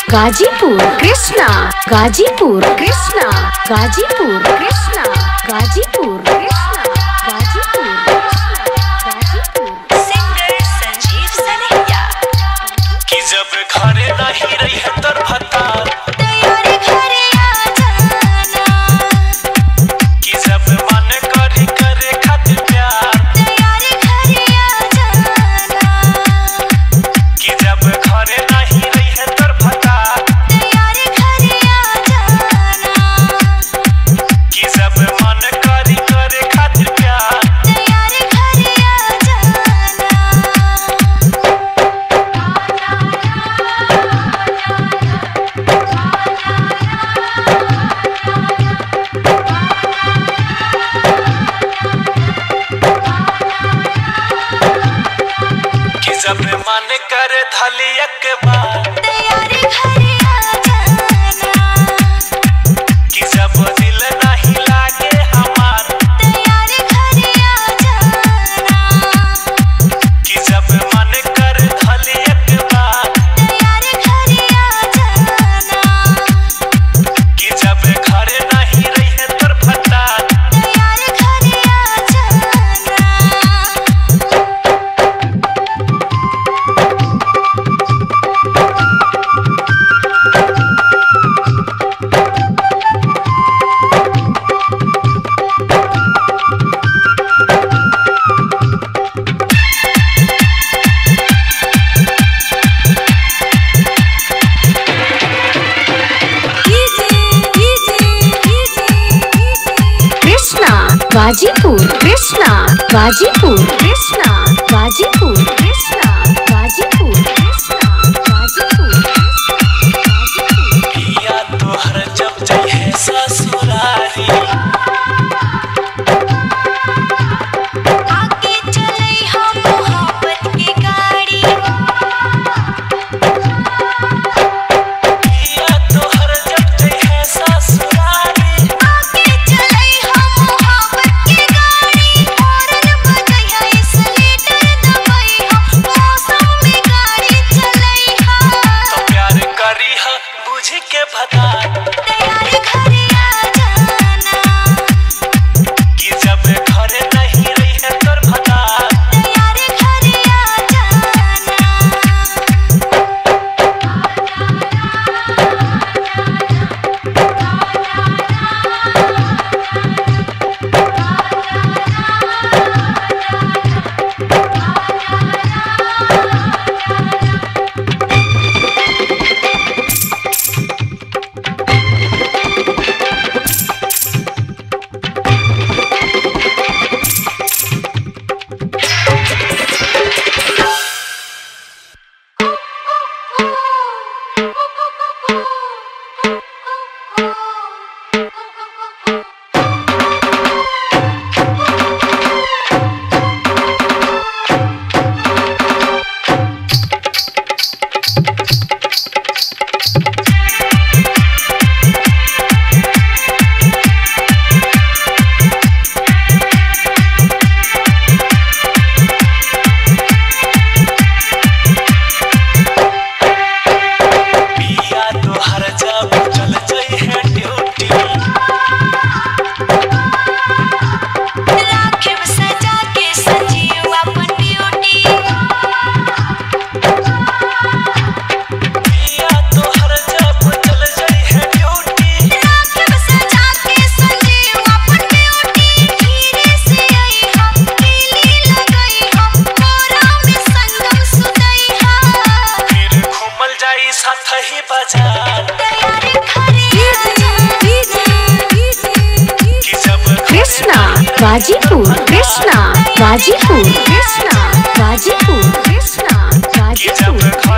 Ghazipur Krishna Ghazipur Krishna Ghazipur Krishna Ghazipur Krishna Ghazipur Krishna Ghazipur singer Sanjeev Sanehiya कि जब घरे नहीं रही है तर भतार तैयारी घरे आ जाना कि जब मन करी करे खातिर प्यार तैयारी घरे आ जाना कि जब घरे नहीं रही है तर भतार तैयारी घरे आ जाना कि जब मन करी करे खातिर प्यार तैयारी घरे आ जाना कि जब मन करे धली एक बार तैयारी घरे आ जाना कि जब दिल नहीं लागे हमार तैयारी घरे आ जाना कि जब मन करे धली एक बार तैयारी घरे आ जाना कि जब घरे नहीं रही है तर भतार तैयारी घरे आ जाना कृष्णा गाजीपुर कृष्णा गाजीपुर कृष्णा गाजीपुर कृष्णा गाजीपुर कृष्णा गाजीपुर गाजीपुर पिया तोहर जब जइहे ससुरारी आगे चले हम मोहब्बत की गाड़ी पिया तोहर जब जइहे ससुरारी आगे चले हम मोहब्बत की गाड़ी हॉर्न बजैया इसलेटर दबैया मौसम में गाड़ी चलैया तो प्यार करी ह बुझ के भता तैयारी घरे आ जाना कि जब घरे नहीं रही है तोर भता तैयारी घरे आ जाना पिया तोहर जब चल जइहे ड्यूटी राखिब सजा के संजीव अपन ड्यूटी पिया तोहर जब चल जइहे ड्यूटी राखिब सजा के संजीव अपन ड्यूटी धीरे से आई हम पीली लगई हम कोरा में संगम सुतई हा फिर घूमल जाई साथ ही बाजार तैयारी घरे आ जाना कि जब घरे कृष्णा नहीं रही गाजीपुर कृष्णा गाजीपुर कृष्णा गाजीपुर कृष्णा कि जब गाजीपुर